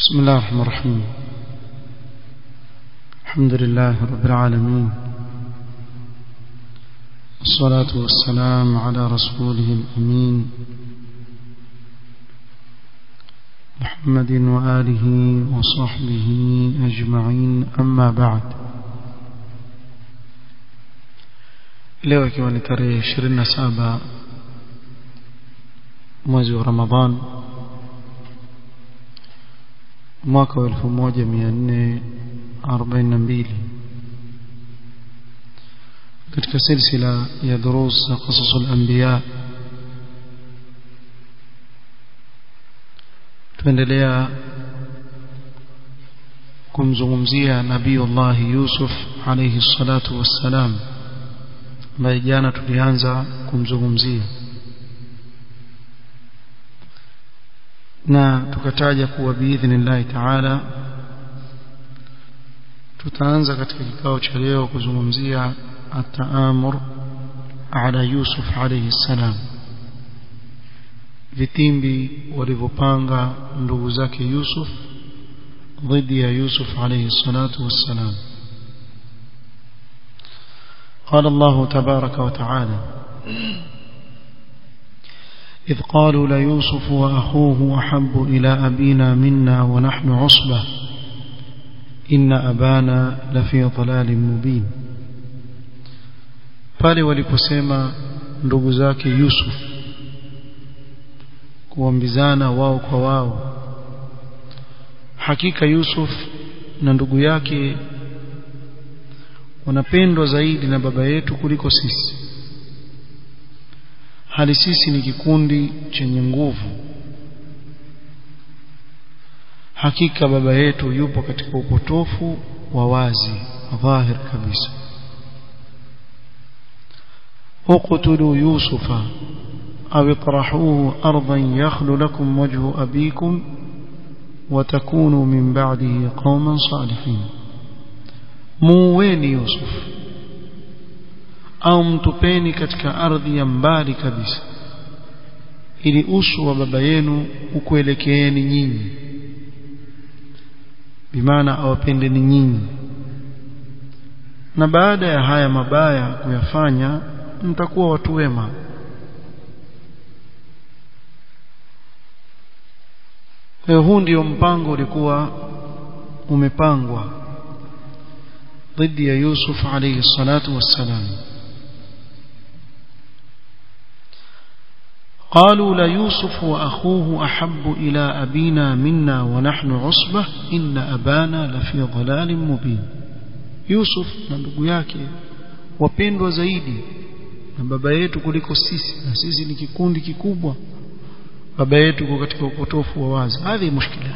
بسم الله الرحمن الرحيم الحمد لله رب العالمين الصلاة والسلام على رسوله الأمين محمد وآله وصحبه أجمعين أما بعد leo ikiwa ni tarehe 27 mwezi wa Ramadhan mwaka wa 1442 katika silsila ya durus za qasas al-anbiya tuendelea kumzungumzia nabiiullah Yusuf alayhi salatu wassalam ambaye jana tulianza kumzungumzia na tukataja kuwa biidhnillahi taala tutaanza katika kikao cha leo kuzungumzia ataamur ala Yusuf alayhi salam vitimbi walivyopanga ndugu zake Yusuf dhidi ya Yusuf alayhi salatu wassalam قال الله تبارك وتعالى إذ قالوا ليوسف وأخوه أحب إلى أبينا منا ونحن عصبة إن أبانا لفي ضلال مبين pale waliposema ndugu zake Yusuf kuambizana wao kwa wao hakika Yusuf na ndugu yake wanapendwa zaidi na baba yetu kuliko sisi hali sisi ni kikundi chenye nguvu hakika baba yetu yupo katika upotofu wa wazi dhahir kabisa uqtulu yusufa aw itrahuhu ardan yakhlu lakum wajhu abikum وتكونوا من بعده قوما صالحين muweni Yusuf au mtupeni katika ardhi ya mbali kabisa ili uso wa baba yenu ukuelekeeni nyinyi bimaana awapendeni nyinyi na baada ya haya mabaya kuyafanya mtakuwa watu wema huu ndio mpango ulikuwa umepangwa ضد يوسف عليه الصلاة والسلام قالوا ليوسف وأخوه أحب إلى أبينا منا ونحن عصبة إن أبانا لفي ضلال مبين يوسف ننdugu yake wapendwa zaidi na baba yetu kuliko sisi na sisi ni kikundi kikubwa baba yetu kwa katika upotofu wa wazi hadi mushkila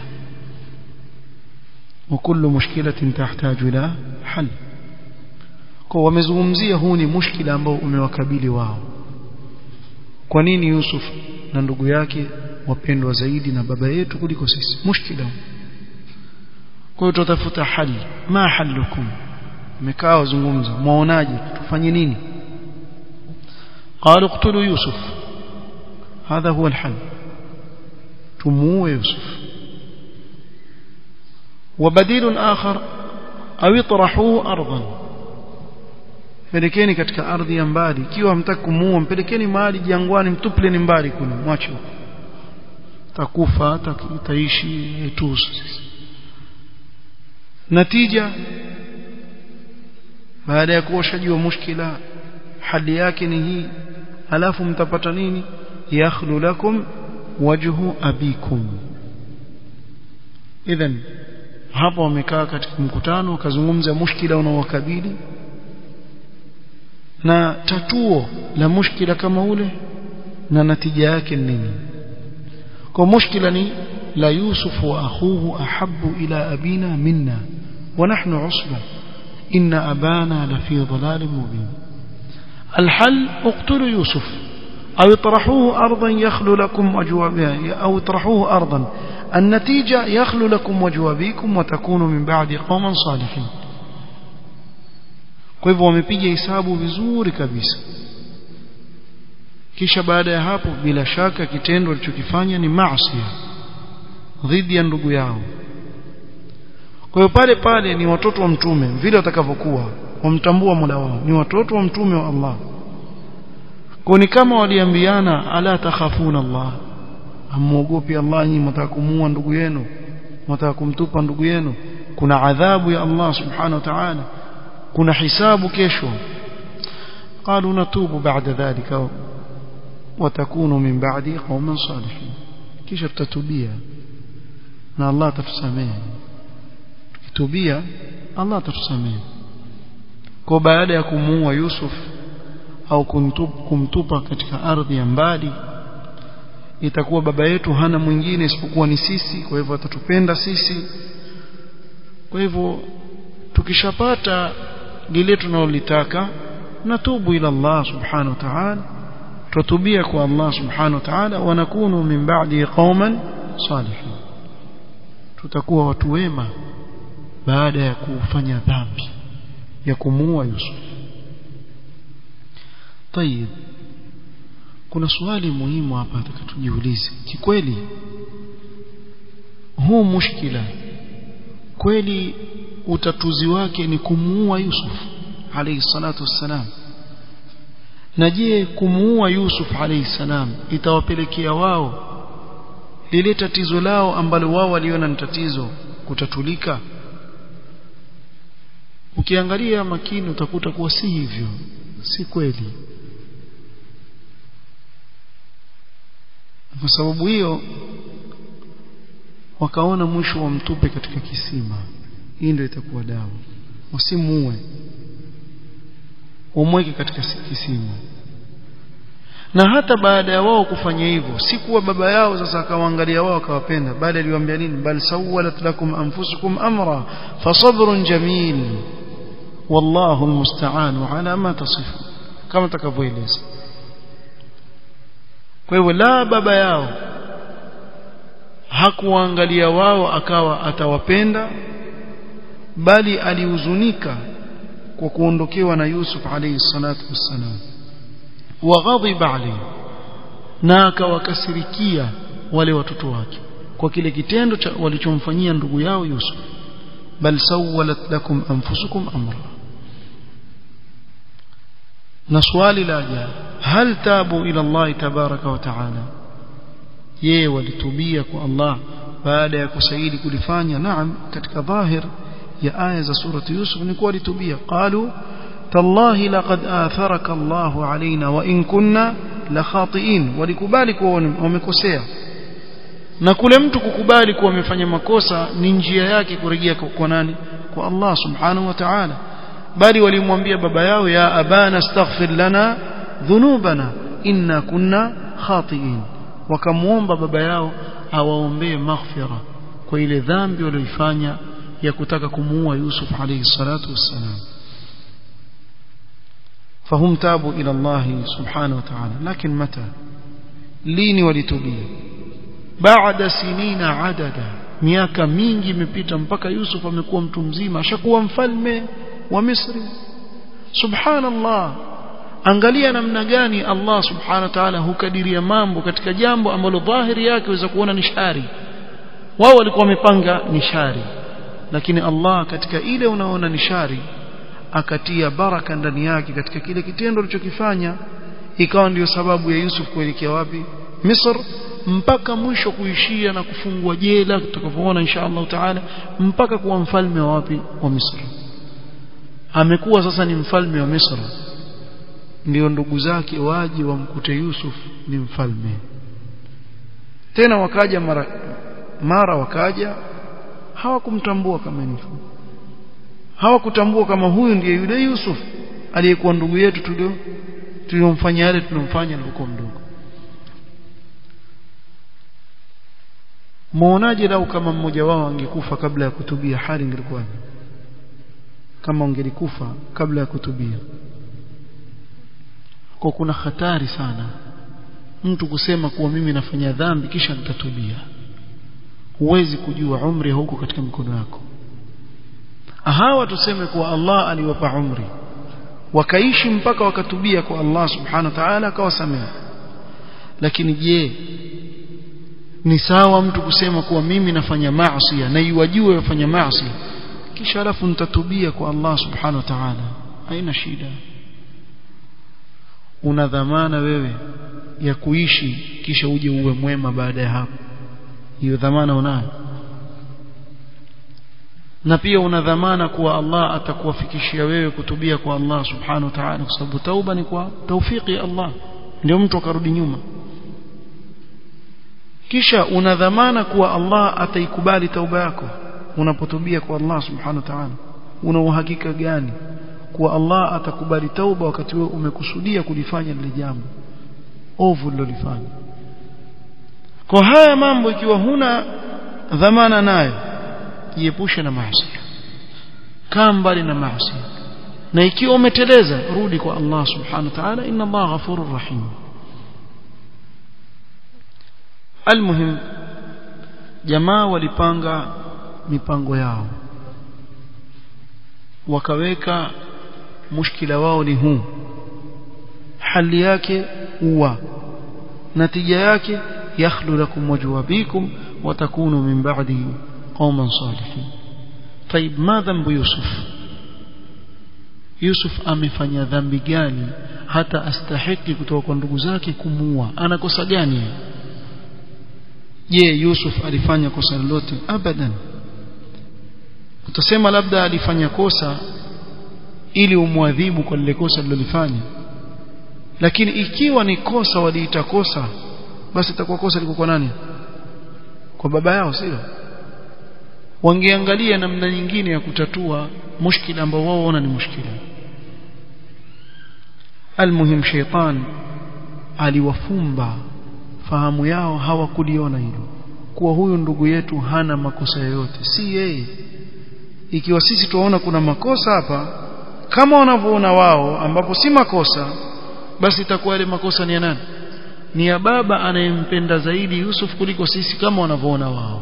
وكل مشكلة تحتاج إلى حل kwa wamezungumzia huu ni mushkila ambao umewakabili wao kwa nini Yusuf na ndugu yake wapendwa zaidi na baba yetu kuliko sisi mushkila kwa hiyo tutafuta hali ma halukum mmekaa wazungumza muonaje tufanye nini قالوا اقتلوا يوسف هذا هو الحل تموه يوسف وبديل آخر أو اطرحوه أرضا pelekeni katika ardhi ya mbali ikiwa hamtaki kumuua mpelekeni mahali jangwani mtupleni mbali kule mwache takufa taishi etusu natija baada ya kuoshajua mushkila hali yake ni hii alafu mtapata nini yakhlu lakum wajhu abikum idhan hapo wamekaa katika mkutano wakazungumza mushkila unaowakabili na tatuo la mushkila kama ule na natija yake nini kwa mushkila ni la yusuf wa akhuhu ahabbu ila abina minna wa nahnu usba inna abana la fi dhalalin mubin الحل اقتلوا يوسف أو اطرحوه أرضا يخلو لكم وجه أو اطرحوه أرضا النتيجة يخلو لكم وجه أبيكم وتكونوا من بعد قوما صالحين kwa hivyo wamepiga hesabu vizuri kabisa kisha baada ya hapo bila shaka kitendo alichokifanya ni maasi dhidi ya ndugu yao kwa hiyo pale pale ni watoto wa mtume vile watakavyokuwa wamtambua Mola wao ni watoto wa mtume wa Allah kwa ni kama waliambiana ala takhafuna Allah amuogopi Allah nyinyi mtaka kumuua ndugu yenu mtaka kumtupa ndugu yenu kuna adhabu ya Allah subhanahu wa ta'ala kuna hisabu kesho قالوا نتوب بعد ذلك وتكون من بعدي قوما صالحين kisha tutatubia na Allah atatusamehe tukitubia Allah atatusamehe kwa baada ya kumuua Yusuf au kumtupa katika ardhi ya mbali itakuwa baba yetu hana mwingine isipokuwa ni sisi kwa hivyo atatupenda sisi kwa hivyo tukishapata lile tunalolitaka natubu ila Allah subhanahu wa ta'ala tutubia kwa Allah subhanahu wa ta'ala wa nakunu min ba'di qauman salihin tutakuwa watu wema baada ya kufanya dhambi ya kumuua Yusuf طيب kuna swali muhimu hapa tujiulize kikweli huu mushkila kweli utatuzi wake ni kumuua Yusuf alayhi salatu wassalam na je kumuua Yusuf alayhi salam itawapelekea wao lile tatizo lao ambalo wao waliona ni tatizo kutatulika ukiangalia makini utakuta kuwa si hivyo si kweli kwa sababu hiyo wakaona mwisho wa mtupe katika kisima hii ndio itakuwa dawa usimuue umweke katika kisima na hata baada ya wao kufanya hivyo si kuwa baba yao sasa akawaangalia wao akawapenda bali aliwaambia nini bal sawalat lakum anfusukum amra fasabrun jamil wallahu almusta'an ala ma tasifu kama takavyoeleza kwa hivyo la baba yao hakuangalia wao akawa atawapenda bali alihuzunika kwa kuondokewa na Yusuf alayhi salatu wassalam waghadhiba alayhi na akawakasirikia wale watoto wake kwa kile kitendo cha walichomfanyia ndugu yao Yusuf bal sawalat lakum anfusukum amra na swali la ajabu hal tabu ila Allah tabaraka wa taala yeye walitubia kwa Allah baada ya kusaidi kulifanya naam katika dhahir ya aya za surati Yusuf ni kuwa walitubia qalu tallahi laqad atharaka Allahu alaina wa in kunna la khati'in walikubali kuwa wamekosea na kule mtu kukubali kuwa amefanya makosa ni njia yake kurejea kwa nani kwa Allah subhanahu wa ta'ala bali walimwambia baba yao ya abana astaghfir lana dhunubana inna kunna khati'in wakamuomba baba yao awaombee maghfira kwa ile dhambi walioifanya ya kutaka kumuua Yusuf alayhi salatu wassalam فهم تابوا إلى الله سبحانه وتعالى لكن متى لين ولتبيه بعد سنين عددا miaka mingi imepita mpaka Yusuf amekuwa mtu mzima ashakuwa mfalme wa Misri subhanallah angalia namna gani Allah subhanahu wa ta'ala hukadiria mambo katika jambo ambalo dhahiri yake waweza kuona ni shari wao walikuwa wamepanga ni shari lakini Allah katika ile unaona ni shari akatia baraka ndani yake katika kile kitendo alichokifanya ikawa ndiyo sababu ya Yusuf kuelekea wapi Misr mpaka mwisho kuishia na kufungwa jela tutakavyoona insha Allah taala mpaka kuwa mfalme wa wapi wa Misri amekuwa sasa ni mfalme wa Misri ndio ndugu zake waje wamkute Yusuf ni mfalme tena wakaja mara mara wakaja hawakumtambua kama ni hawakutambua kama huyu ndiye yule Yusuf aliyekuwa ndugu yetu tulio tuliomfanya yale tunomfanya alipokuwa mdogo muonaje lau kama mmoja wao angekufa kabla ya kutubia hali ingekuwaje kama ungelikufa kabla ya kutubia kwa kuna hatari sana mtu kusema kuwa mimi nafanya dhambi kisha nitatubia huwezi kujua umri huko katika mikono yako hawa tuseme kuwa Allah aliwapa umri wakaishi mpaka wakatubia kwa Allah subhanahu wa ta'ala akawasamehe lakini je ni sawa mtu kusema kuwa mimi nafanya maasi na iwajue wafanya maasi kisha alafu nitatubia kwa Allah subhanahu wa ta'ala haina shida una dhamana wewe ya kuishi kisha uje uwe mwema baada ya hapo hiyo dhamana unayo na pia una dhamana kuwa Allah atakuwafikishia wewe kutubia kwa Allah subhanahu wa ta'ala kwa sababu tauba ni kwa taufiki ya Allah ndio mtu akarudi nyuma kisha una dhamana kuwa Allah ataikubali tauba yako unapotubia kwa Allah subhanahu wa ta'ala una uhakika gani kuwa Allah atakubali tauba wakati wewe umekusudia kulifanya lile jambo ovu lilolifanya kwa haya mambo ikiwa huna dhamana nayo jiepushe na maasi kaa mbali na maasi na ikiwa umeteleza rudi kwa Allah subhanahu wa ta'ala inna Allah ghafurur rahim almuhim jamaa walipanga mipango yao wakaweka mushkila wao ni huu hali yake huwa natija yake yakhlu lakum wajhu abikum watakunu min ba'dihi qauman salihin طيب ما ذنب يوسف Yusuf amefanya dhambi gani hata astahiki kutoka kwa ndugu zake kumuua anakosa gani je Yusuf alifanya kosa lolote abadan utasema labda alifanya kosa ili umwadhibu kwa lile kosa lilolifanya lakini ikiwa ni kosa waliita kosa basi itakuwa kosa liko kwa nani kwa baba yao sio wangeangalia namna nyingine ya kutatua mushkila ambao wao waona ni mushkila almuhim sheitan aliwafumba fahamu yao hawakuliona hilo kuwa huyu ndugu yetu hana makosa yoyote si yeye ikiwa sisi tuwaona kuna makosa hapa kama wanavyoona wao ambapo si makosa basi itakuwa ile makosa ni ya nani ni ya baba anayempenda zaidi Yusuf kuliko sisi kama wanavyoona wao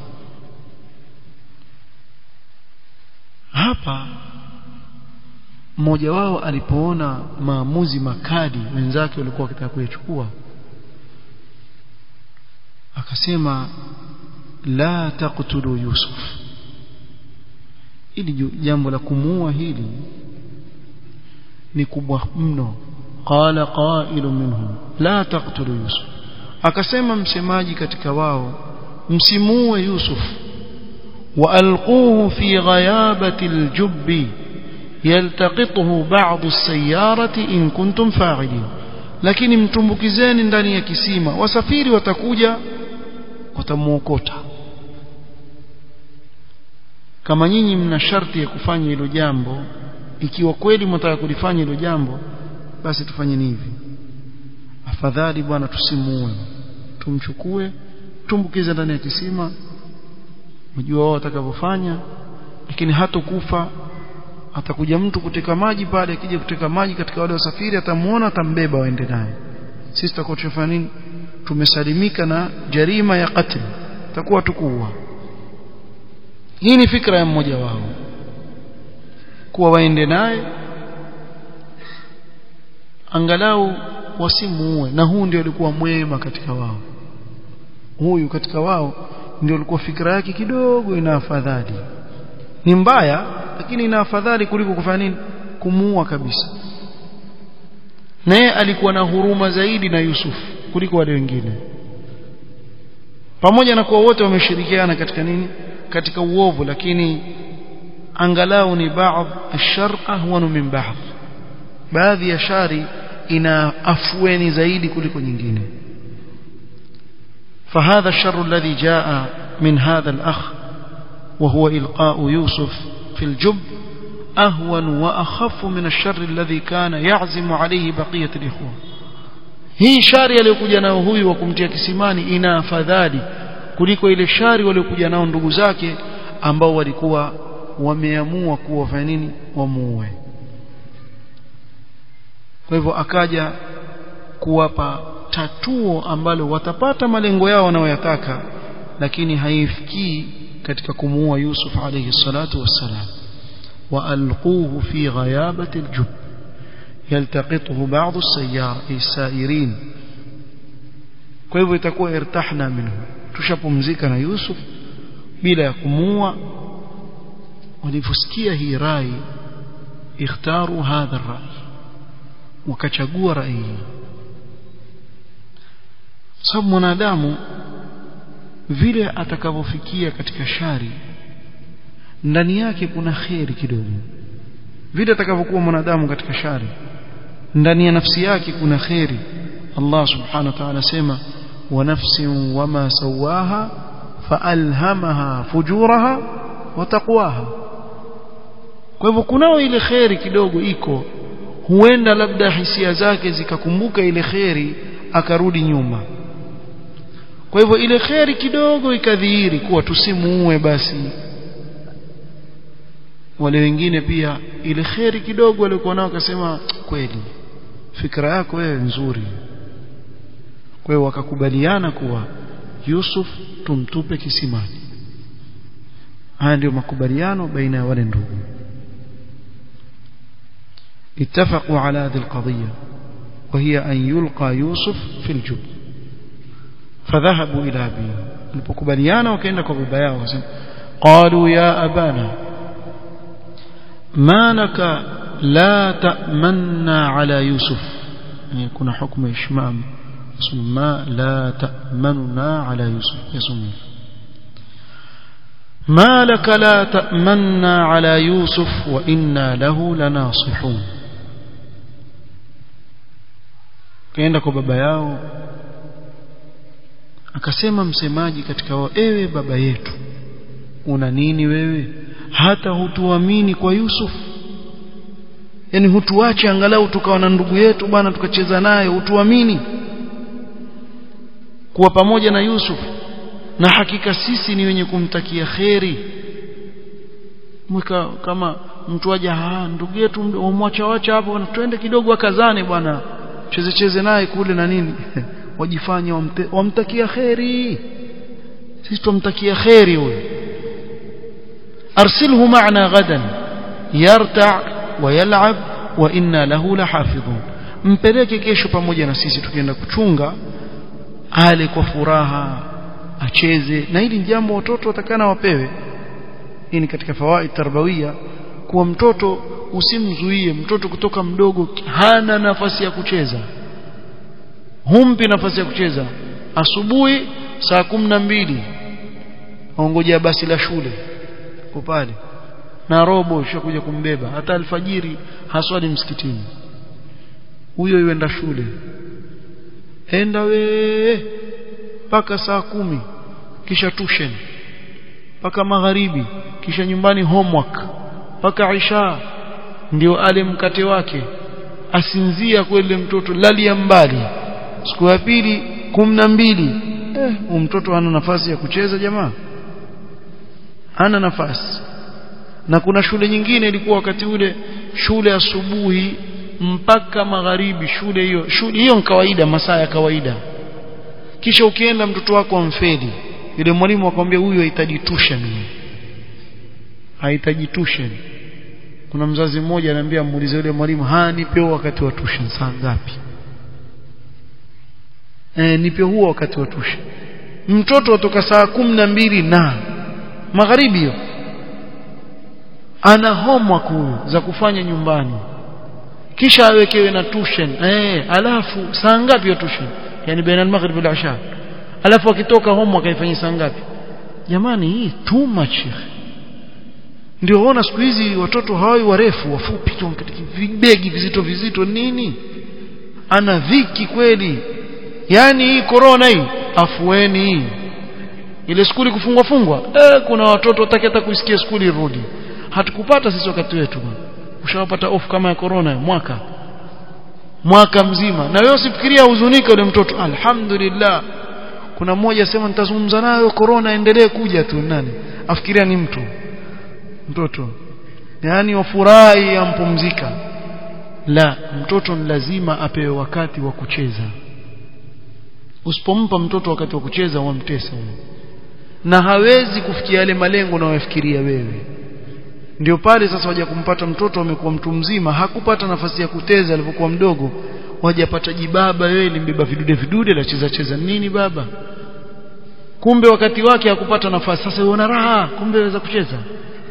hapa mmoja wao alipoona maamuzi makali wenzake walikuwa wakitaka kuyachukua akasema la taqtulu yusuf ili jambo la kumuua hili ni kubwa mno qala qailu minhum la taqtulu yusuf akasema msemaji katika wao msimuue yusuf والقوه في غيابه الجب يلتقطه بعض السياره ان كنتم فاعلين lakini mtumbukizeni ndani ya kisima wasafiri watakuja watamuokota kama nyinyi mna sharti ya kufanya hilo jambo ikiwa kweli mnataka kulifanya hilo jambo basi tufanyeni hivi afadhali bwana tusimuue tumchukue tumbukize ndani ya kisima mjua wao watakavyofanya lakini hatokufa atakuja mtu kuteka maji pale akija kuteka maji katika wale wasafiri atamuona atambeba waende naye sisi tutakuwa tunafanya nini tumesalimika na jarima ya qatl takuwa tukuua hii ni fikra ya mmoja wao kuwa waende naye angalau wasimuue na huu ndio alikuwa mwema katika wao huyu katika wao ndio alikuwa fikra yake kidogo ina afadhali ni mbaya lakini ina afadhali kuliko kufanya nini kumuua kabisa naye alikuwa na huruma zaidi na Yusuf kuliko wale wengine pamoja na kuwa wote wameshirikiana katika nini katika uovu lakini angalau ni baadhi ashar ahwanu min baadhi baadhi ya shari ina afueni zaidi kuliko nyingine فهذا الشر الذي جاء من هذا الأخ وهو إلقاء يوسف في الجب أهون وأخف من الشر الذي كان يعزم عليه بقية الإخوة hii shari aliyokuja nao huyu wa kumtia kisimani ina afadhali kuliko ile shari waliokuja nao ndugu zake ambao walikuwa wameamua kuwa wafanya nini wamuue kwa hivyo akaja kuwapa tatuo ambalo watapata malengo yao wanayoyataka lakini haifikii katika kumuua Yusuf alayhi salatu wassalam وألقوه في غيابة الجب يلتقطه بعض السيار السائرين kwa hivyo itakuwa irtahna minhu tushapumzika na Yusuf bila ya kumua walivyosikia hii rai ikhtaru hadha rai wakachagua rai hii sababu mwanadamu vile atakavyofikia katika shari ndani yake kuna kheri kidogo vile atakavyokuwa mwanadamu katika shari ndani ya nafsi yake kuna kheri Allah subhanahu wa ta'ala sema wa nafsin wama sawaha faalhamaha fujuraha wa taqwaha kwa hivyo kunao ile kheri kidogo iko huenda labda hisia zake zikakumbuka ile kheri akarudi nyuma kwa hivyo ile kheri kidogo ikadhihiri kuwa tusimuue basi wale wengine pia ile kheri kidogo walikuwa nao akasema kweli fikra yako wewe nzuri kwa hiyo wakakubaliana kuwa Yusuf tumtupe kisimani haya ndio makubaliano baina ya wale ndugu اتفقوا على هذه القضية وهي أن يلقى يوسف في الجب فذهبوا إلى أبيه البكبليان وكأنك ببياه قالوا يا أبانا ما لك لا تأمنا على يوسف يعني يكون حكم إشمام ما لا تأمننا على يوسف يسمى ما لك لا تأمنا على يوسف وإنا له لناصحون kaenda kwa baba yao akasema msemaji katika wao ewe baba yetu una nini wewe hata hutuamini kwa Yusuf yani hutuache angalau tukawa na ndugu yetu bwana tukacheza naye hutuamini kuwa pamoja na Yusuf na hakika sisi ni wenye kumtakia kheri mweka kama mtu aje ah ndugu yetu umwacha wacha hapo twende kidogo akazane bwana cheze cheze naye kule na nini wajifanya wamte, wamtakia kheri sisi tumtakia kheri huyo arsilhu ma'na gadan yarta wa yal'ab wa inna lahu lahafidhun mpeleke kesho pamoja na sisi tukienda kuchunga ale kwa furaha acheze na hili jambo watoto watakana wapewe hii ni katika fawaid tarbawia kuwa mtoto usimzuie mtoto kutoka mdogo hana nafasi ya kucheza humpi nafasi ya kucheza asubuhi saa kumi na mbili aongojea basi la shule ko pale na robo ishakuja kumbeba hata alfajiri haswali msikitini huyo yuenda shule enda we mpaka saa kumi kisha tuition mpaka magharibi kisha nyumbani homework mpaka isha ndio ale mkate wake asinzia kweli mtoto lalia mbali siku ya pili kumi na mbili eh, mtoto hana nafasi ya kucheza jamaa hana nafasi na kuna shule nyingine ilikuwa wakati ule shule asubuhi mpaka magharibi shule hiyo shule hiyo ni kawaida masaa ya kawaida kisha ukienda mtoto wako amfeli yule mwalimu akwambia huyu hahitaji tuition hahitaji tuition kuna mzazi mmoja anambia muulize yule mwalimu ha nipe wakati wa tuition saa ngapi eh nipe huo wakati wa tuition mtoto atoka saa kumi na mbili na magharibi hiyo ana homework huyo za kufanya nyumbani kisha awekewe na tuition eh alafu saa ngapi ya tuition yani baina al-maghrib wal isha alafu akitoka homework aifanyia saa ngapi jamani hii too much ndio ona siku hizi watoto hawawi warefu wafupi tu vibegi vizito vizito nini ana dhiki kweli yani hii corona hii afueni hii ile skuli kufungwa fungwa eh kuna watoto wataki hata kuisikia skuli rudi hatukupata sisi wakati wetu ushawapata off kama ya corona mwaka mwaka mzima na wewe usifikiria huzunika yule mtoto alhamdulillah kuna mmoja sema nitazungumza nayo corona endelee kuja tu nani afikiria ni mtu mtoto yani wafurahi ampumzika la mtoto ni lazima apewe wakati wa kucheza usipompa mtoto wakati wa kucheza wamtesa na hawezi kufikia yale malengo unayofikiria wewe ndio pale sasa waja kumpata mtoto amekuwa mtu mzima hakupata nafasi ya kuteza alipokuwa mdogo wajapata jibaba wewe limbeba vidude vidude la cheza cheza nini baba kumbe wakati wake hakupata nafasi sasa uona raha kumbe waweza kucheza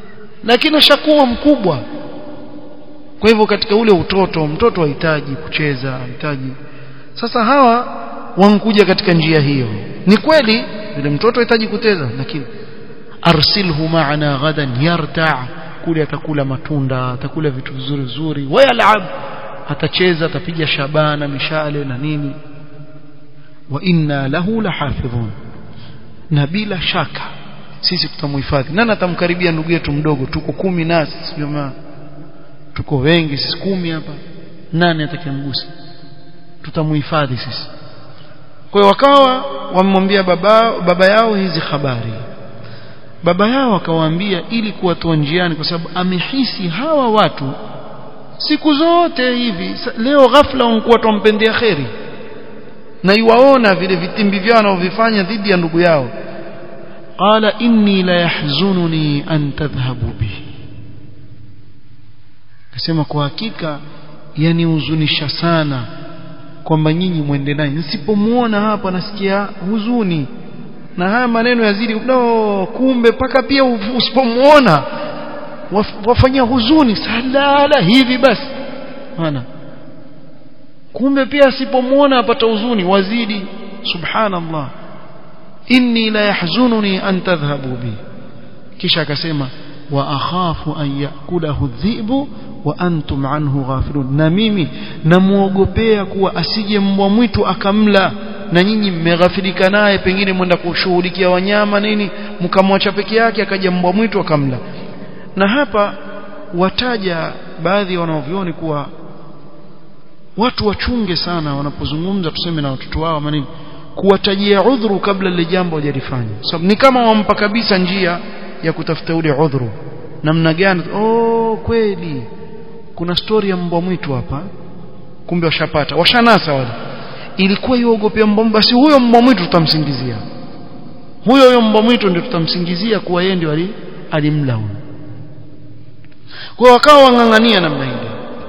lakini ashakuwa mkubwa kwa hivyo katika ule utoto mtoto hahitaji kucheza hahitaji sasa hawa wankuja katika njia hiyo ni kweli yule mtoto hahitaji kucheza lakini arsilhu ma'ana ghadan yarta kule atakula matunda atakula vitu vizuri vizuri wayalab atacheza atapiga shabana mishale na nini wa inna lahu lahafidhun na bila shaka sisi tutamhifadhi nani atamkaribia ndugu yetu mdogo tuko kumi nasi jamaa tuko wengi sisi kumi hapa nani atakayemgusa tutamhifadhi sisi kwa hiyo wakawa wamemwambia baba baba yao hizi habari baba yao akawaambia ili kuwatoa njiani kwa sababu amehisi hawa watu siku zote hivi leo ghafla wanakuwa tumpendea kheri na iwaona vile vitimbi vyao wanavyofanya dhidi ya ndugu yao qala inni la yahzununi an tadhhabu bihi akasema kwa hakika yanihuzunisha sana kwamba nyinyi mwende naye nisipomuona hapa nasikia huzuni na haya maneno yazidi no kumbe paka pia usipomuona wafanyia huzuni salala hivi basi maana kumbe pia asipomuona apata huzuni wazidi subhanallah inni la yahzununi an tadhhabu bi kisha akasema wa akhafu an yakulahu dhibu wa antum anhu ghafilun na mimi namuogopea kuwa asije mbwa mwitu akamla na nyinyi mmeghafilika naye pengine mwenda kushughulikia wanyama nini mkamwacha peke yake akaja mbwa mwitu akamla na hapa wataja baadhi ya wanaovioni kuwa watu wachunge sana wanapozungumza tuseme na watoto wao manini kuwatajia udhuru kabla lile jambo hajalifanya sababu ni kama wampa kabisa njia ya kutafuta ule udhuru namna gani oh kweli kuna story ya mbwa mwitu hapa kumbe washapata washanasa wale ilikuwa iogopea mbwa basi huyo mbwa mwitu tutamsingizia huyo huyo mbwa mwitu ndio tutamsingizia kuwa yeye ndio alimla huyo kwa wakawa wang'ang'ania namna ile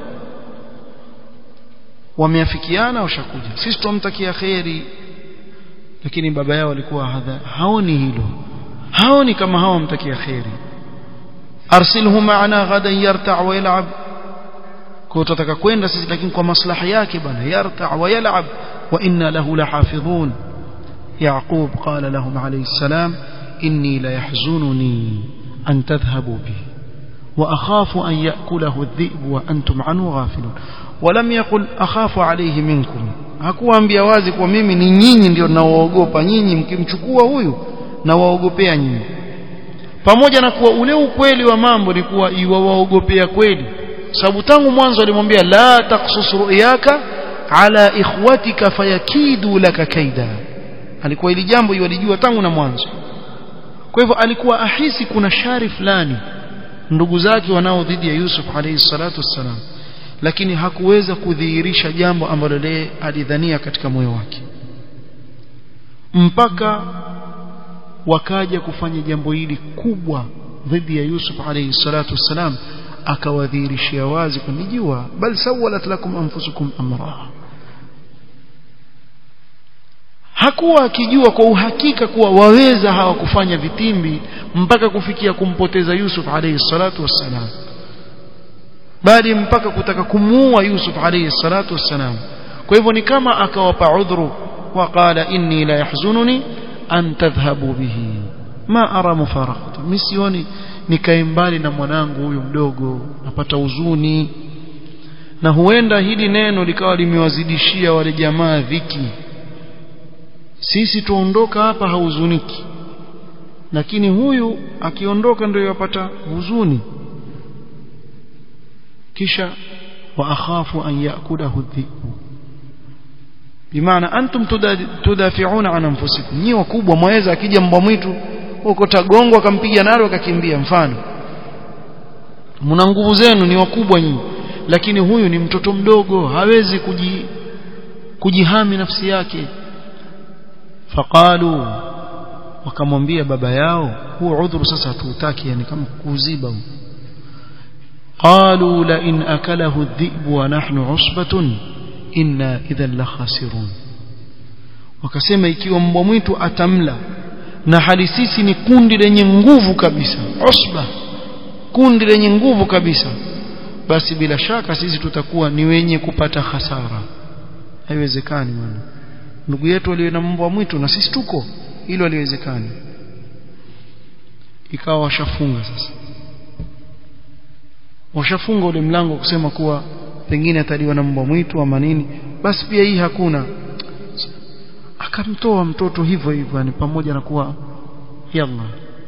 wameafikiana washakuja sisi tumtakia kheri lakini baba yao alikuwa hadha haoni hilo haoni kama hawa mtakia kheri arsilhu ma'ana ghadan yarta' wa yal'ab kwa tutataka kwenda sisi lakini kwa maslahi yake bana yarta' wa yal'ab wa inna lahu lahafidhun yaqub qala lahum alayhi salam inni la yahzununi an tadhhabu bi وأخاف أن يأكله الذئب وأنتم عنه غافلون ولم يقل أخاف عليه منكم hakuwaambia wazi kwa mimi ni nyinyi ndio nawaogopa nyinyi mkimchukua huyu nawaogopea nyinyi pamoja na kuwa ule ukweli wa mambo ni kuwa iwawaogopea kweli sababu tangu mwanzo alimwambia la taksus ru'yaka ala ikhwatika fayakidu laka kaida alikuwa ili jambo iwalijua tangu na mwanzo kwa hivyo alikuwa ahisi kuna shari fulani ndugu zake wanao dhidi ya Yusuf alayhi salatu wassalam lakini hakuweza kudhihirisha jambo ambalo yeye alidhania katika moyo wake mpaka wakaja kufanya jambo hili kubwa dhidi ya Yusuf alayhi salatu wassalam akawadhihirishia wazi kunijua bal sawalat lakum anfusukum amra hakuwa akijua kwa uhakika kuwa waweza hawa kufanya vitimbi mpaka kufikia kumpoteza Yusuf alayhi salatu wassalam bali mpaka kutaka kumuua Yusuf alayhi salatu wassalam kwa hivyo ni kama akawapa udhuru waqala inni la yahzununi an tadhhabu bihi ma ara mufaraqata misioni nikae mbali na mwanangu huyu mdogo napata huzuni na huenda hili neno likawa limewazidishia wale jamaa dhiki sisi tuondoka hapa hauzuniki lakini huyu akiondoka ndio yapata huzuni kisha wa akhafu an yakulahu dhibu bimaana antum tudafiuna an anfusikum nyi wakubwa mwaweza akija mbwa mwitu huko tagongo akampiga nalo akakimbia mfano mna nguvu zenu ni wakubwa nyinyi lakini huyu ni mtoto mdogo hawezi kuji kujihami nafsi yake faqalu wakamwambia baba yao huo udhuru sasa hatuutaki yani kama kuuziba qalu la in akalahu adh-dhi'bu wa nahnu usbatun inna idhan la khasirun wakasema ikiwa mbwa mwitu atamla na hali sisi ni kundi lenye nguvu kabisa usba kundi lenye nguvu kabisa basi bila shaka sisi tutakuwa ni wenye kupata hasara haiwezekani bwana ndugu yetu aliye na mbwa mwitu na sisi tuko hilo haliwezekani ikawa washafunga sasa washafunga ule mlango kusema kuwa pengine ataliwa na mbwa mwitu ama nini basi pia hii hakuna akamtoa mtoto hivyo hivyo yani pamoja na kuwa yalla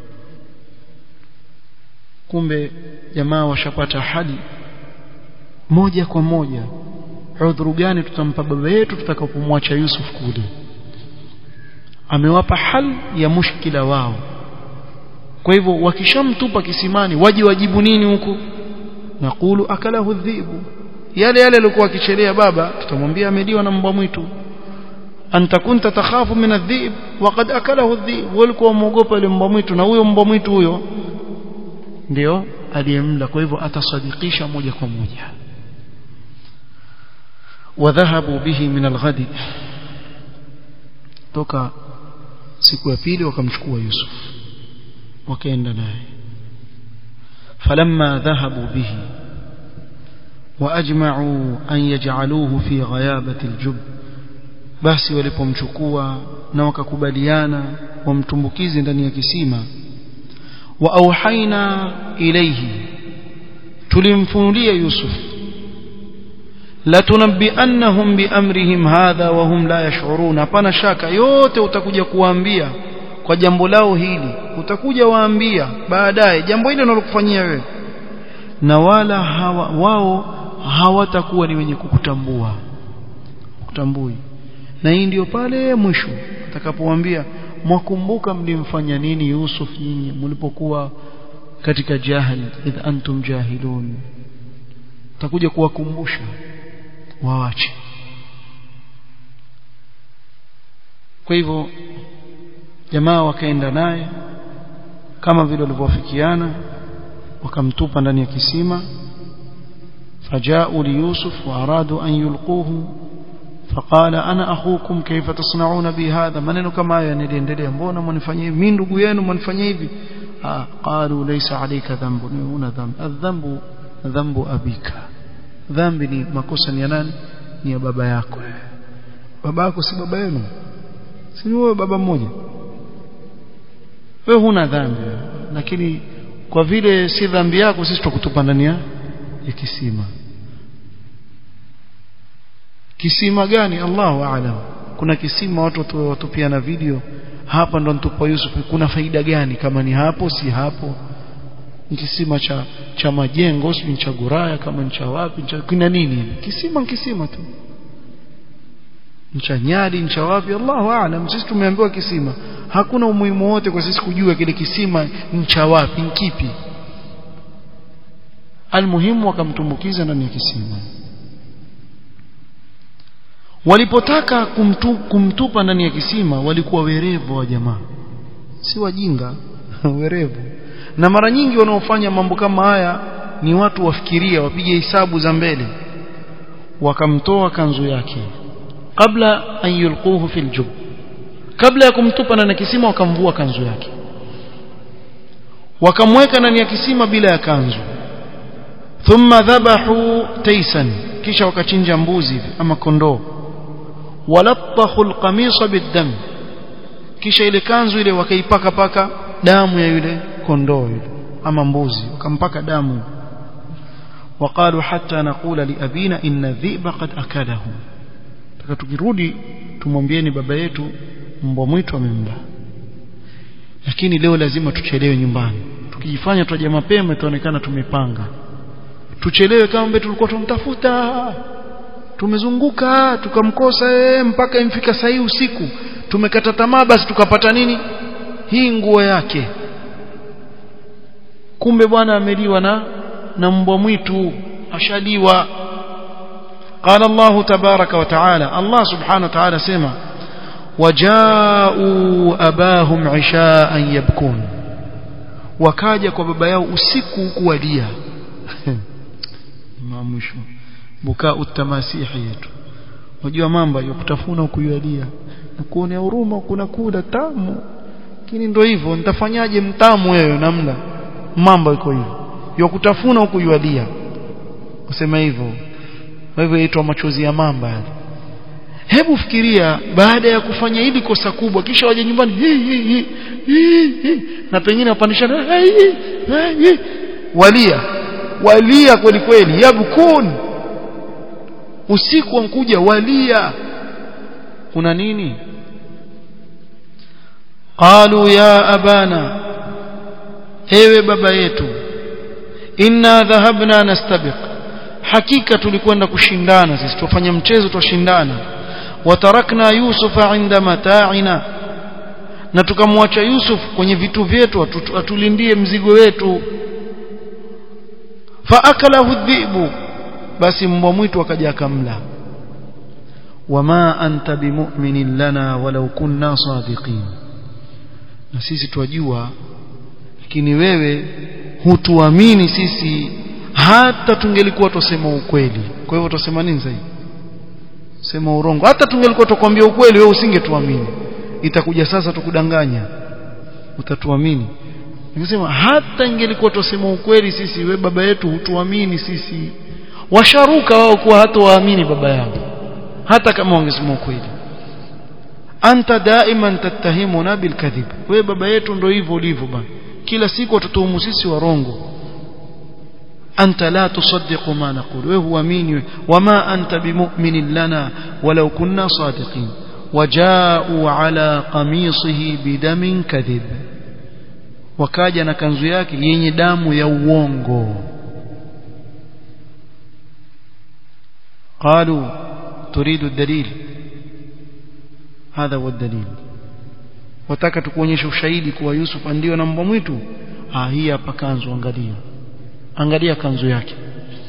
kumbe jamaa washapata hali moja kwa moja udhuru gani tutampa baba yetu tutakapomwacha Yusuf kule amewapa hal ya mushkila wao kwa hivyo wakishamtupa kisimani waje wajibu nini huku naqulu akalahu dhibu yale yale alikuwa akichelea baba tutamwambia ameliwa na mbwa mwitu anta kunta takhafu min adhib waqad akalahu adhib walikuwa muogopa ile mbwa mwitu na huyo mbwa mwitu huyo ndio aliyemla kwa hivyo atasadikisha moja kwa moja wadhahabu bihi min alghadi toka siku ya pili wakamchukua Yusuf wakaenda naye falamma dhahabu bihi واجمعوا ان يجعلوه في غيابه الجب basi walipomchukua na wakakubaliana wamtumbukize ndani ya kisima wa auhaina ilayhi tulimfunulia yusuf la tunabbiannahum biamrihim hadha wa hum la yash'urun hapana shaka yote utakuja kuwaambia kwa jambo lao hili utakuja waambia baadaye jambo hili nalokufanyia wewe na wala hawa, wao hawatakuwa ni wenye kukutambua kutambui na hii ndio pale mwisho atakapowaambia mwakumbuka mlimfanya nini Yusuf nyinyi mlipokuwa katika jahil idh antum jahilun takuja kuwakumbusha waache kwa hivyo jamaa wakaenda naye kama vile walivyofikiana wakamtupa ndani ya kisima فجاءوا ليوسف وأرادوا أن يلقوه فقال أنا أخوكم كيف تصنعون بي هذا maneno kama haya niliendelea mbona mnifanyia hivi mimi ndugu yenu mnifanyia hivi قالوا ليس عليك ذنب una dhambi adhambu dhambu abika dhambi ni makosa ni ya nani ni ya baba yako baba yako si baba yenu si wewe baba mmoja wewe huna dhambi lakini kwa vile si dhambi yako sisi tukutupa ndani ya kisima kisima gani Allahu aalam kuna kisima watu watupiana video hapa ndo ntupa Yusuf kuna faida gani kama ni hapo si hapo ni kisima cha cha majengo si cha guraya kama ni cha wapi cha kuna nini kisima kisima tu cha nyali cha wapi Allahu aalam sisi tumeambiwa kisima hakuna umuhimu wote kwa sisi kujua kile kisima ni cha wapi ni kipi almuhimu wakamtumbukiza ndani ya kisima walipotaka kumtu, kumtupa ndani ya kisima walikuwa werevu wa jamaa si wajinga werevu na mara nyingi wanaofanya mambo kama haya ni watu wafikiria wapige hisabu za mbele wakamtoa kanzu yake kabla an yulquhu fil jub kabla ya kumtupa ndani ya kisima wakamvua kanzu yake wakamweka ndani ya kisima bila ya kanzu thumma dhabahu taysan kisha wakachinja mbuzi ama kondoo walattahu alqamisa biddam kisha ile kanzu ile wakaipaka paka damu ya yule kondoo yule ama mbuzi wakampaka damu وقالوا حتى نقول لأبينا إن الذئب قد أكله tukirudi tumwambieni baba yetu mbwa mwitu amemla lakini leo lazima tuchelewe nyumbani tukijifanya tutaja mapema itaonekana tumepanga tuchelewe kama mbele tulikuwa tumtafuta tumezunguka tukamkosa ee, mpaka imfika saa usiku tumekata tamaa basi tukapata nini hii nguo yake kumbe bwana ameliwa na na mbwa mwitu ashaliwa قال الله تبارك وتعالى الله سبحانه وتعالى سمع وجاءوا أباهم عشاء يبكون wakaja kwa baba yao usiku kuwalia mwisho bukaa utamasihi yetu unajua mambo ya kutafuna ukuyalia na kuonea huruma kuna kula tamu lakini ndio hivyo nitafanyaje mtamu wewe namna mambo iko hivyo ya kutafuna huku yualia kusema hivyo kwa hivyo yaitwa machozi ya mamba yale hebu fikiria baada ya kufanya hili kosa kubwa kisha waje nyumbani hi, hi, hi, hi, hi, na pengine wapandishana hi, hi, hi, walia walia kweli kweli yabkun usiku wankuja walia kuna nini qalu ya abana ewe baba yetu inna dhahabna nastabiq hakika tulikwenda kushindana sisi tufanya mchezo tushindana watarakna yusufa inda mata'ina na tukamwacha yusuf kwenye vitu vyetu atulindie mzigo wetu faakalahu dhibu basi mbwa mwitu akaja akamla wama anta bimu'minin lana walau kunna sadiqin na sisi twajua lakini wewe hutuamini sisi hata tungelikuwa tusema ukweli kwa hivyo tusema nini zaidi sema urongo hata tungelikuwa tukwambia ukweli wewe usingetuamini itakuja sasa tukudanganya utatuamini nikisema hata ingelikuwa tusema ukweli sisi we baba yetu hutuamini sisi washaruka wao kuwa hata waamini baba yao hata kama wangesema ukweli anta daiman tattahimuna bilkadhib we baba yetu ndio hivyo ulivyo bana kila siku watutuhumu sisi warongo أنت لا تصدق ما نقول وهو مين وما أنت بمؤمن لنا ولو كنا صادقين وجاءوا على قميصه بدم كذب wakaja na kanzu yake yenye damu ya uongo قالوا تريد الدليل هذا هو الدليل wataka tukuonyesha ushahidi kuwa Yusuf ndio na mbwa mwitu ah hii hapa kanzu angalia angalia kanzu yake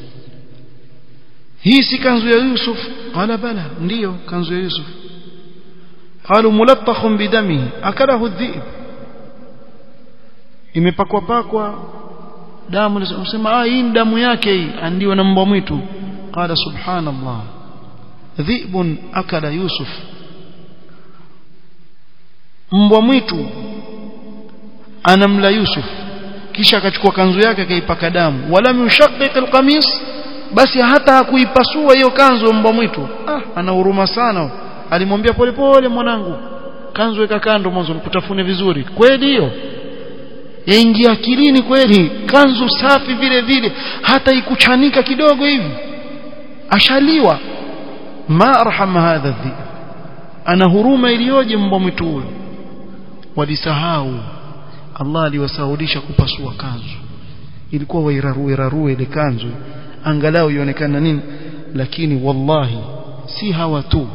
hii si kanzu ya Yusuf qala bala ndiyo kanzu ya Yusuf qalu mulattakhun bidamihi akalahu dhib imepakwa pakwa damu nasema ah hii damu yake hii ndio na mbwa mwitu qala subhanallah dhibun akala Yusuf mbwa mwitu anamla Yusuf kisha akachukua kanzu yake akaipaka damu wala yushaqiq alqamis basi hata hakuipasua hiyo kanzu mbwa mwitu ah ana huruma sana alimwambia polepole mwanangu kanzu weka kando mwanzo nikutafune vizuri kweli hiyo yaingia akilini kweli kanzu safi vile vile hata ikuchanika kidogo hivi ashaliwa ma arhama hadha dhi ana huruma iliyoje mbwa mwitu huyo walisahau Allah aliwasahulisha kupasua kanzu ilikuwa wairarue rarue ile kanzu angalau ionekana nini lakini wallahi si hawa tu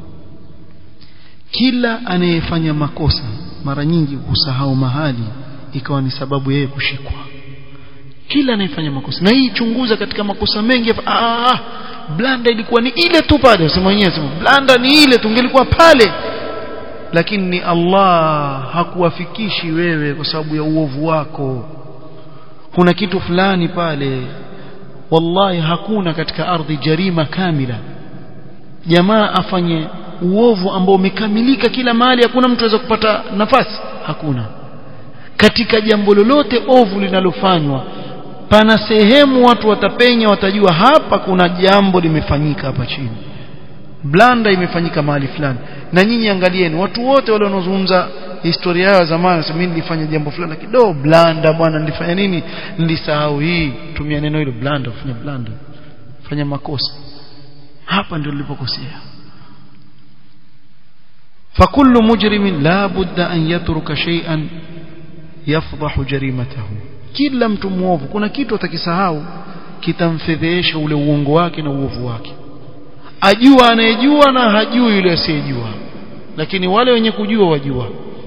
kila anayefanya makosa mara nyingi husahau mahali ikawa ni sababu yeye kushikwa kila anayefanya makosa na hii chunguza katika makosa mengi ah blanda ilikuwa ni ile tu pale sema mwenyewe sema blanda ni ile tungelikuwa pale lakini ni Allah hakuwafikishi wewe kwa sababu ya uovu wako kuna kitu fulani pale wallahi hakuna katika ardhi jarima kamila jamaa afanye uovu ambao umekamilika kila mahali hakuna mtu aweza kupata nafasi hakuna katika jambo lolote ovu linalofanywa pana sehemu watu watapenya watajua hapa kuna jambo limefanyika hapa chini blanda imefanyika mahali fulani na nyinyi angalieni watu wote wale wanaozungumza historia yao zamani sema mimi nilifanya jambo fulani kidogo blanda bwana nilifanya nini nilisahau hii tumia neno hilo blanda fanya blanda fanya makosa hapa ndio nilipokosea فكل مجرم لا بد أن يترك شيئا يفضح جريمته kila mtu muovu kuna kitu atakisahau kitamfedhesha ule uongo wake na uovu wake ajua anayejua na hajui yule asiyejua lakini wale wenye kujua wajua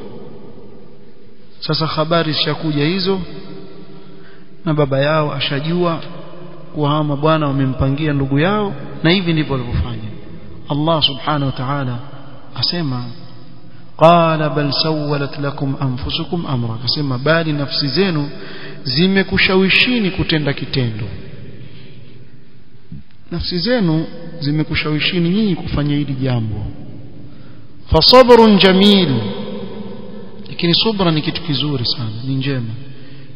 sasa habari zishakuja hizo na baba yao ashajua kuwa hawa mabwana wamempangia ndugu yao na hivi ndivyo walivyofanya Allah subhanahu wa ta'ala asema qala bal sawalat lakum anfusukum amra akasema bali nafsi zenu zimekushawishini kutenda kitendo nafsi zenu zimekushawishini nyinyi kufanya hili jambo fasabrun jamil lakini subra ni kitu kizuri sana ni njema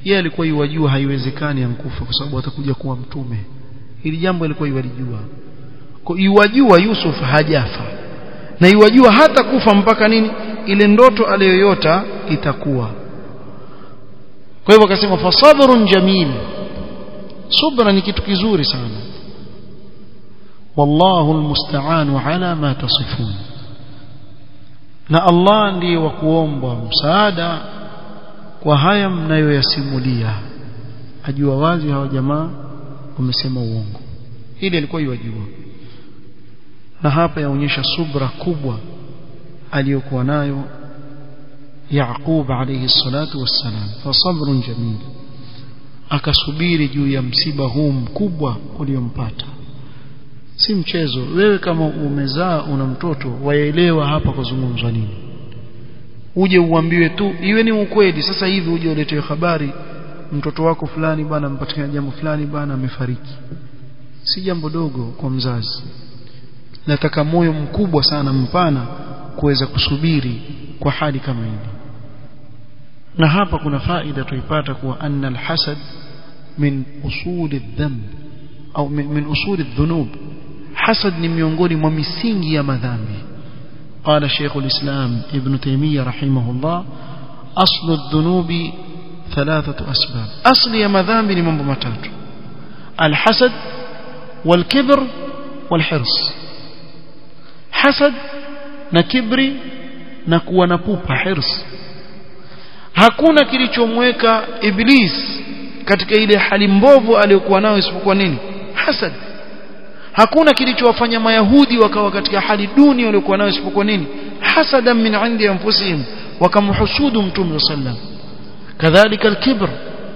yeye alikuwa yuwajua haiwezekani ankufa kwa sababu atakuja kuwa mtume hili jambo alikuwa yuwalijua kwa yuwajua Yusuf hajafa na yuwajua hata kufa mpaka nini ile ndoto aliyoyota itakuwa kwa hivyo akasema fasabrun jamil subra ni kitu kizuri sana wallahu almusta'an ala ma tasifun na Allah ndiye wa kuombwa msaada kwa haya mnayoyasimulia ajua wazi hawa jamaa wamesema uongo hili alikuwa yajua na hapa yaonyesha subra kubwa aliyokuwa nayo Yaqub alayhi salatu wassalam fa sabrun jamil akasubiri juu ya msiba huu mkubwa uliompata si mchezo wewe kama umezaa una mtoto waelewa hapa kuzungumzwa nini uje uambiwe tu iwe ni ukweli sasa hivi uje uletewe habari mtoto wako fulani bana mpatikana jambo fulani bana amefariki si jambo dogo kwa mzazi nataka moyo mkubwa sana mpana kuweza kusubiri kwa hali kama hili na hapa kuna faida tuipata kuwa anna alhasad min usuli dhanb au min, min usuli dhunub hasad ni miongoni mwa misingi ya madhambi قال شيخ الإسلام ابن تيمية رحمه الله أصل الذنوب ثلاثة أسباب أصل يا مذامب لمن بمتات الحسد والكبر والحرص حسد نكبري نكوى نبوبة حرص hakuna kilichomweka iblis katika ile hali mbovu aliyokuwa nayo isipokuwa nini hasad hakuna kilichowafanya mayahudi wakawa katika hali duni waliokuwa nayo isipokuwa nini hasadan min indi anfusihim wakamhusudu mtume sallam kadhalika alkibr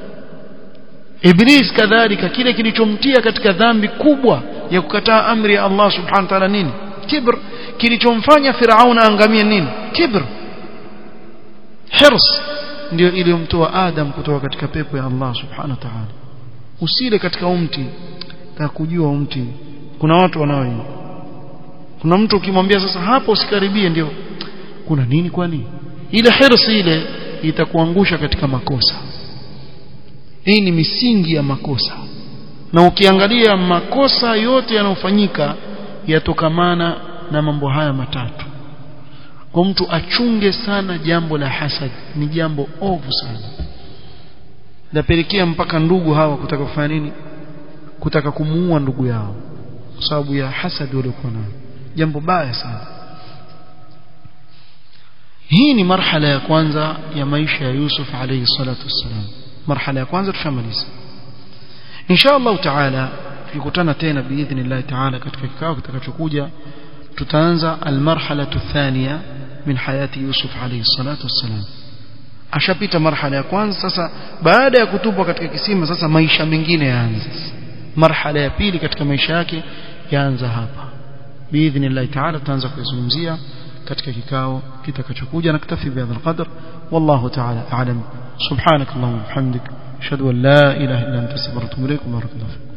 iblis kadhalika kile kilichomtia katika dhambi kubwa ya kukataa amri ya Allah subhanahu wa ta'ala nini kibr kilichomfanya firauna angamie nini kibr hirs ndio iliyomtoa adam kutoka katika pepo ya Allah subhanahu wa ta'ala usile katika umti na kujua umti kuna watu wanao kuna mtu ukimwambia sasa hapo usikaribie ndio kuna nini kwani ile hirsi ile itakuangusha katika makosa hii ni misingi ya makosa na ukiangalia makosa yote yanayofanyika yatokamana na mambo haya matatu kwa mtu achunge sana jambo la hasad ni jambo ovu sana lapelekea mpaka ndugu hawa kutaka kufanya nini kutaka kumuua ndugu yao kwa sababu ya hasad waliokuwa nayo jambo baya sana hii ni marhala ya kwanza ya maisha ya Yusuf alayhi salatu wassalam marhala ya kwanza tushamaliza insha Allah taala tukikutana tena biidhnillah taala katika kikao kitakachokuja tutaanza almarhala thania min hayati Yusuf alayhi salatu wassalam ashapita marhala ya kwanza sasa baada ya kutupwa katika kisima sasa maisha mengine yaanza marhala ya pili katika maisha yake yaanza hapa biidhnillah taala tutaanza kuzungumzia katika kikao kitakachokuja naktafi bihadha alqadr wallahu taala a'lam subhanak allahumma bihamdik ashhadu an la ilaha illa anta astaghfiruka wa atubu ilaik barakallahu